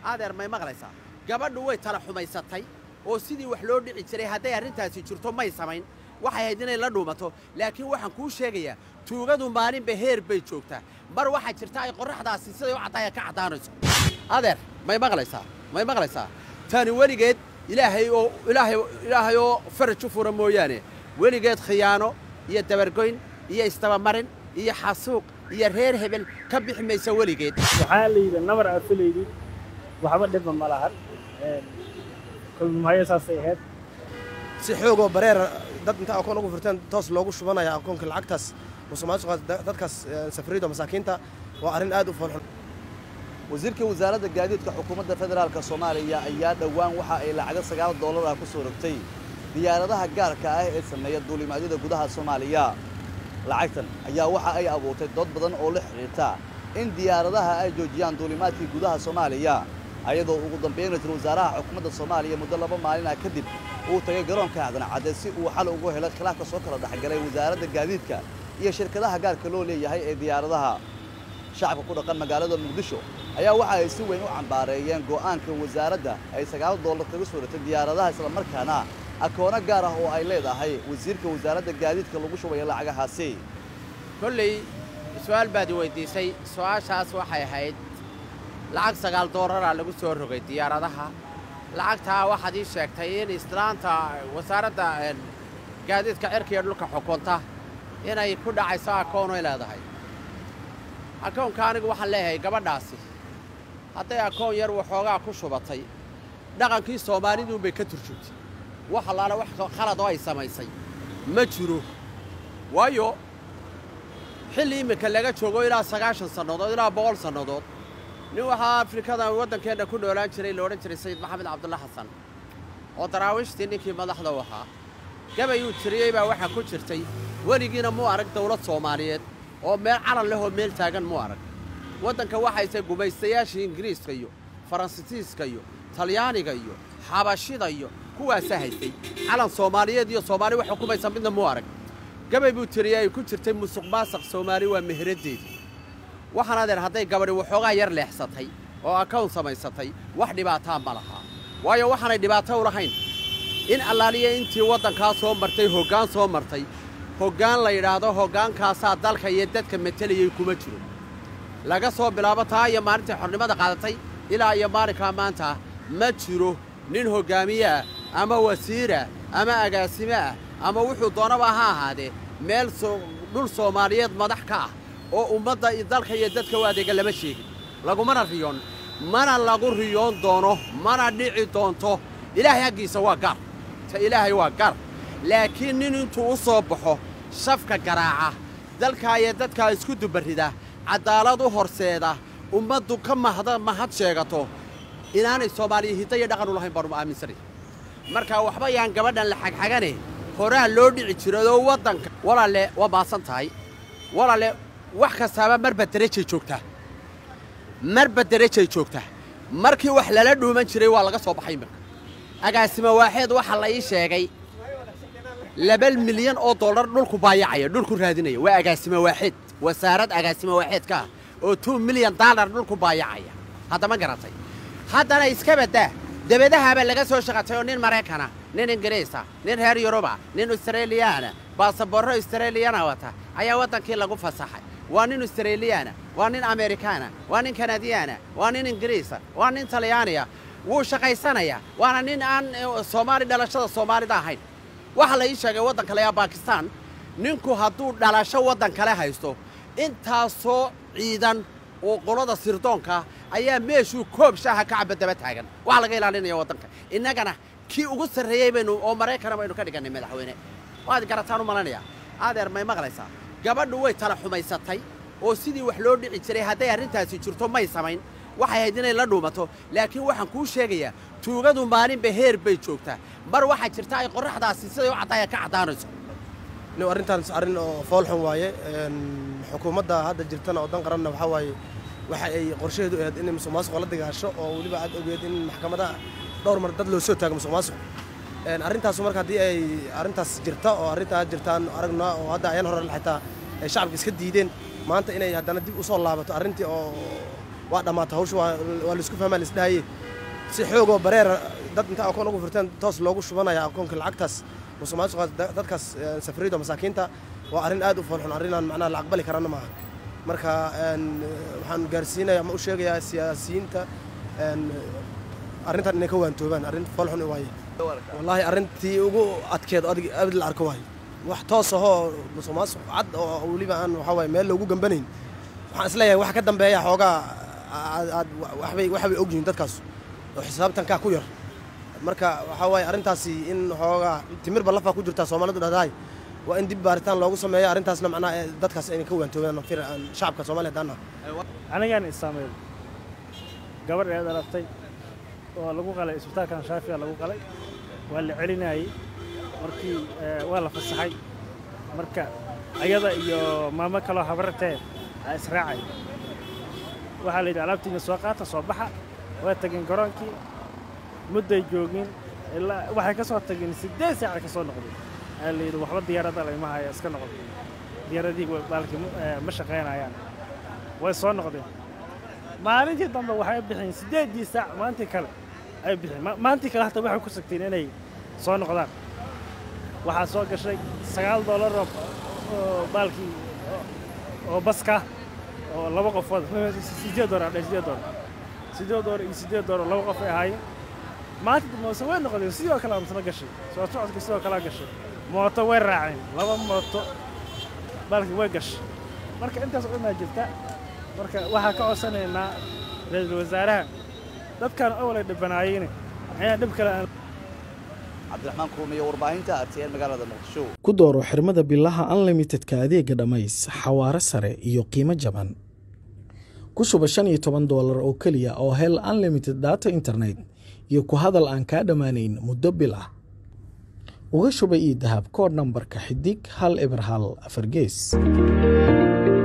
adeer may maqlaysaa gabadhu way tala xumaysatay oo sidii wax loo dhici jiray hadday arrintaasi jirto may samayn waxay hayd inay la dhuumato laakiin waxaan kuu sheegayaa tuugadu maalinba heer bay joogtaa mar waxaa jirta ay qorraxdaasi siday u caddaaya ka caddaanayso adeer may maqlaysaa may maqlaysaa tani weligeed ilaahay oo ilaahay ilaahay oo faraj u fura mooyaane weligeed khiyaano iyo dabargoyn iyo istabamarin iyo xasuuq iyo reer hebel ka bixi maysa weligeed waxaa la yidhi nabar aad filaydid waxba dhibba ma lahan kulmahaya saasay ahayd si xoogoo bareera dad inta akoon ugu furteen toos loogu shubanaya akoonka lacagtaas musuqmaasuqa dadkaas safriyada masaakiinta waa arrin aad u foolxun wasiirka wasaaradda gaadiidka xukuumadda federaalka soomaaliya ayaa dhowaan waxa ay lacago sagaal dollar ah ku soo rogtay diyaaradaha gaarka ah ee sameeya duulimaadyada gudaha soomaaliya lacagtan ayaa waxa ay abuurtay dood badan oo la xidhiirta in diyaaradaha ay joojiyaan duulimaadkii gudaha soomaaliya ayadoo ugu dambeyn ra-iisul wasaaraha xukuumadda soomaaliya muddo laba maalin ah kadib uu tagay garoonka aadan cadde si uu xal ugu helo khilaafka soo kala dhexgalay wasaaradda gaadiidka iyo shirkadaha gaarka loo leeyahay ee diyaaradaha shacabka ku dhaqan magaalada muqdisho ayaa waxa ay si weyn u cambaareeyeen go'aanka wasaaradda ay sagaal dollar kaga soo ratay diyaaradaha islamarkaana akoono gaar ah oo ay leedahay wasiirka wasaaradda gaadiidka lagu shubaya lacagahaasi kolley su-aal baad i weyddiisay su-aashaas waxay ahayd lacag sagaal dooraraa lagu soo rogay diyaaradaha lacagtaa waxaad ii sheegtay in islaanta wasaaradda gaadiidka cirka iyo dhulka xukunta inay ku dhacayso akoonoy leedahay akoonka anigu waxaan leeyahay gabadhaasi hadday akoon yar waxoogaa ku shubatay dhaqankii soomaaliduunbay ka turjugtay wax allaale wax khalad oo ay samaysay ma jiro waayo xilli iminka laga joogo ilaa sagaashan sannadood ilaa boqol sannadood nin waxaa afrikada waddankeenna ku noolaan jiray la odhan jiray sayid maxamed cabdulla xasan oo daraawiishtii ninkii madaxda u ahaa gabayuu tiriyey baa waxaa ku jirtay weligiina muu arag dawlad soomaaliyeed oo meel calan leh oo meel taagan muu arag waddanka waxayse gumaystayaashii ingiriiska iyo faransiiska iyo talyaaniga iyo xabashida iyo kuwaasaa haystay calan soomaaliyeed iyo soomaali wax xukumaysa midna muu arag gabay buu tiriyey ay ku jirtay musuq maasaq soomaali waa meheraddeedii waxaan adeer hadday gabadhi waxoogaa yar leexsatay oo akown samaysatay wax dhibaataa ma lahaa waayo waxaanay dhibaato u lahayn in allaaliya intii waddankaa soo martay hoggaan soo martay hoggaan la yidhaahdo hoggaankaasaa dalka iyo dadka metelayay kuma jiro laga soo bilaabo taa iyo maalintai xornimada qaadatay ilaa iyo maalinkaa maanta ma jiro nin hoggaamiye ah ama wasiirah ama agaasime ah ama wuxuu doonaba ha ahaadee meel dhul soomaaliyeed madax ka ah oo ummadda dalka iyo dadka u adeega lama sheegin lagumana riyoon mana lagu riyoon doono mana dhici doonto ilaahay haggiisa waa gaar ta ilaahay waa gaar laakiin nin intuu u soo baxo shafka garaaca dalkaa iyo dadkaa isku dubarrida caddaalad u horseeda ummaddu ka mahda mahad sheegato inaanay soomaaliya hidda iyo dhaqan u lahayn baanu aaminsanay marka waxba yaan gabadhan la xagxagane horaa loo dhici jiradoo waddanka walaale waa maasan tahay walaale wax kastaaba marba derajay joogtaa marba derajay joogtaa markii wax lala dhuuman jiray waa laga soo baxay iminka agaasimo waaxeed waxaa la ii sheegay laba milyan oo dollar dhulku baayacaya dhulku raadinaya waa agaasimo waaxeed wasaarad agaasimo waaxeedka ah oo two milyan daalar dhulku baayacaya haddama garatay haddana iska baddaa debadahaabaa laga soo shaqatay oo nin maraykana nin ingiriisa nin reer yuruba nin australiyaana baasaboorro australiyana wata ayaa waddankii lagu fasaxay waa nin australiyaana waa nin amerikaana waa nin kanadiyaana waa nin ingiriisa waa nin talyaaniya wuu shaqaysanayaa waana nin aan soomaali dhalashada soomaalida ahayn waxaa la ii sheegay waddan kale aa baakistaan ninku hadduu dhalasho waddan kale haysto intaasoo ciidan oo qolada sirdoonka ayaa meeshuu koob shaaha ka caba daba taagan waxaa laga ilaalinaya waddanka innagana kii ugu sarreeyey baynu oo maraykana baynu ka dhigannay madaxweyne waad garataan u malanaya adeer may maqlaysaa gabadhu way tala xumaysatay oo sidii wax loo dhici jiray hadday arrintaasi jirto may samayn waxay hayd inay la dhuumato laakiin waxaan kuu sheegayaa tuugadu maalinba heer bay joogtaa mar waxaa jirta ay qorraxdaasi siday u caddaaya ka caddaanayso nin arrintaas arrin oo foolxun waaye xukuumadda hadda jirtana oo dan qaranna waxaa waaye waxa ay qorshaheedu ahayd inay musuq maasuq la dagaasho oo weliba aad ogeed in maxkamadaha dhowr mar dad loo soo taago musuq maasuq arrintaasu marka haddii ay arrintaas jirta oo arrintaa jirtaan aragna oo hadda ayaan hore xitaa ay shacabka iska diideen maanta inay haddana dib u soo laabato arrintii oo waa dhammaata hawsha waa waa laisku fahmaa laisdhahaye si xoogoo bareera dad inta akoon ugu furteen toos loogu shubanaya akoonka lacagtaas musuqmaasuqa dadkaas eh, safriyada masaakiinta waa arrin aad u foolxun arrinaan macnaha la aqbali karana maaha marka een, waxaan gaarsiinaya ama u sheegayaa siyaasiyiinta een, arrintan inay ka waantoobaan arrin foolxun waaye wallaahi arrintii ugu adkeed adig abid la arko waaye wax toos ahoo musuqmaasuq cad oo weliba aan waxaa waaye meel loogu gambanayn waxaan isleeyahay wax ka dambeeya xoogaa aad aad waxbay waxbay ogyihiin dadkaas oo xisaabtankaa ku yar marka waxaa waaye arrintaasi in xoogaa timirba lafaa ku jirtaa soomaalidu dhahdahay waa in dib baaritaan loogu sameeyo arrintaasna macnaha eh, dadkaas inay ka waantoobaan fir aan shacabka soomaaliya haddaan nahay anigaan isaameey gabadh eed aragtay oo lagu qalay isbitaalkan shaafiya lagu qalay waa la celinayey markii eh, waa la fasaxay marka ayada iyo maamo kaloo habartee aa israacay waxaa la yidhi alaabtiina soo qaata soo baxa waa tageen garoonkii mudday joogin ilaa waxay ka soo tageen siddeed saaca ka soo noqday aa la yidhi waxba diyaaradda layma haya iska noqon diyaaradii wa- baalkii ma- eh, ma shaqaynayaan way soo noqdeen maalintii dambe waxay bixiyeen siddeeddii saac maalintii kale ay bixiyeen Ma- maalintii kale hata waxay ku sagteen inay soo noqdaan waxaa soo gashay sagaal doolar oo oo baalkii oo- oo baska oo laba qofood siddeed doolar adhe siddeed doolar siddeed doolar iyo siddeed doolar laba qof ay ahaayeen maalinta dambe wase way noqdeen sidoo kale misla gashay soo socodka sidoo kalea gashay mooto way raaceen laba mooto baalkii way gashay marka intaas oo dhanaa jirta marka waxaa ka codsanaynaa ra-iisul wasaaraha dadkan awalay dhibanaayeen ayaa dhib kale aan cabdiraxmaan kuumiyo warbaahinta rtn magaalada muqdisho ku dooro xirmada bilaha unlimitedka adeega dhammays xawaare sare iyo qiimo jaban ku shuba shan iyo toban doolar oo keliya oo hel unlimited data internet iyo ku hadal aan kaa dhammaanayn muddo bil ah uga shuba ii dahab koodh nambarka xidig hal eber hal afar gees